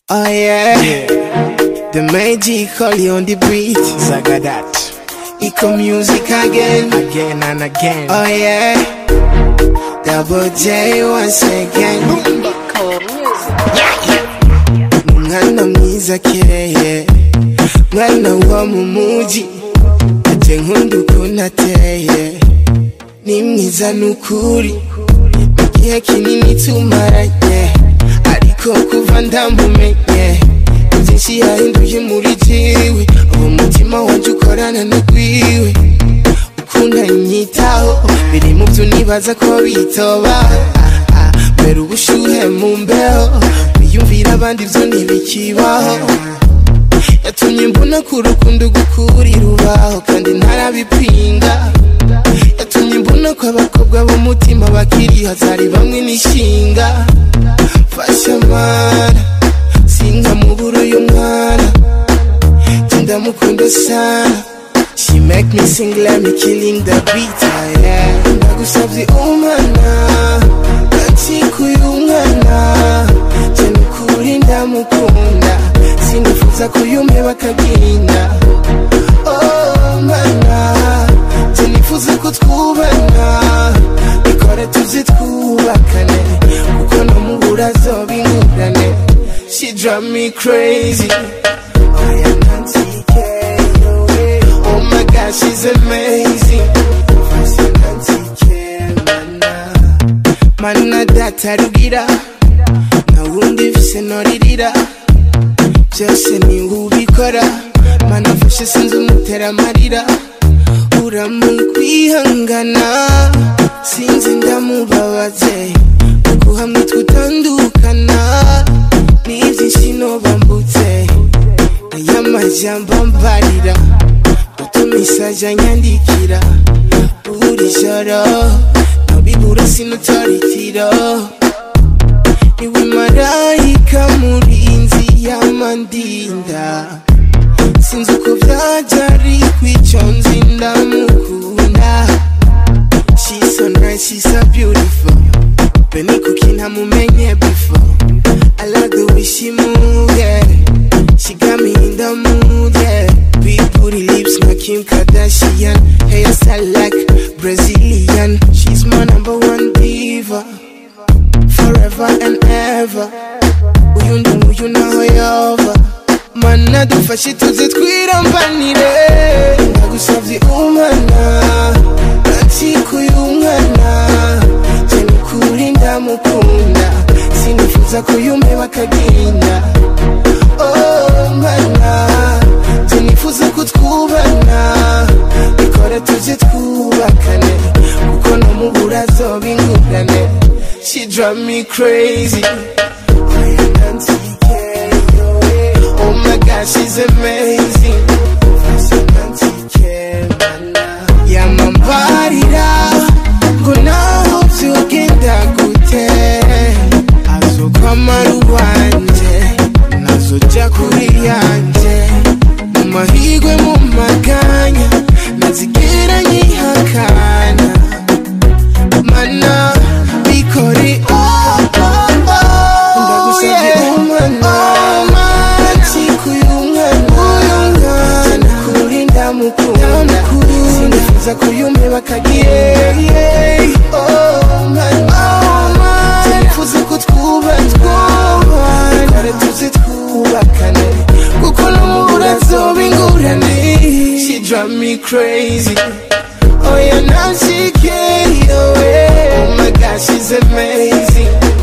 Oh yeah. The magic Holly on the beat. Zagadat. Eco music again. Again and again. Oh yeah. Double J once again. Mwana mwiza keye. Mwana wo mu muji. Ate nkunda ukuntu ateye. Ni mwiza nukuri. Igihe kinini tumaranye. Ariko kuva ndamumenye. Byinshi yahinduye muri jiwe. Uwo mutima wanje ukorana n'ugwiwe. ukunda nyitaho biri mu byo nibaza ko bitoba Ah, ah, mbere ubushuhe mu mbeho wiyumvira abandi byo ntibikibaho yatumye mbona ko urukundo gukurira ubaho kandi ntarabipinga yatumye mbona ko abakobwa b'umutima bakiriho zari bamwe n'ishinga fasha mana sinkamubura uyu mwana ndamukunda sana She make me sing, let me killing the beat, ah, yeah. Ndagusavye umwana, ndacikuye umwana, je nukuri ndamukunda, sinifuza ko yume bakagenda. Oh mana, je nifuza ko twubana, bikore tuze twubakane, kuko no mubura zoba ingurane. She drive me crazy. Oh yeah, Nancy K. Oh my God, she's amazing. First Nancy K. Mana, mana data rugira, na wundi vise noririra. Byose ni ubikora, mana mfashe sinzi umutera amarira. Uramukwihangana, sinzi ndamubabaze. Kuko hamwe twutandukana, ni byinshi nobambutse. Aya majambo mbarira, utumisaje anyandikira. Buri joro, nobibura sinutoritiro. Niwe marayika murinzi y'amandinda. Sinzi uko vyaja ariko ico nzi ndamukunda. She's so nice, she's so beautiful. Beni kuki ntamumenye before. I like the way she move, yeah. She got me in the mood, yeah. Big booty lips, like Kim Kardashian. Hairstyle like Brazilian. She's my number one diva. Forever and ever. Uyu ndi uyu naho yova. Mana dufashe tuze twirambanire. Ndagusavye umwana. Ndacikuye umwana. Je nukuri ndamukunda. Sinifuza ko yume bakagenda. Oh mana. Je nifuza ko twubana. Bikore tuje twubakane. Kuko no mubura zoba ingurane. She drive me crazy. Oh yeah, Nancy K. Oh my God, she's amazing. First Nancy K. Mana. Yamambarira ngo naho vyogenda gute azokwamara uwanje nazoja kuri yanje mu mahigwe mu maganya nazigera nyihakana mana bikore oh, oh, oh, ndagusavye umwana nsikuye umwana kuri ndamukunda sinifuza ko yume bakagiye oh mana sinifuza ko twubana kare tuze twubakane kuko n'umubura zoba ingurane she drive me crazy oh yeah now she carry away oh my god she's amazing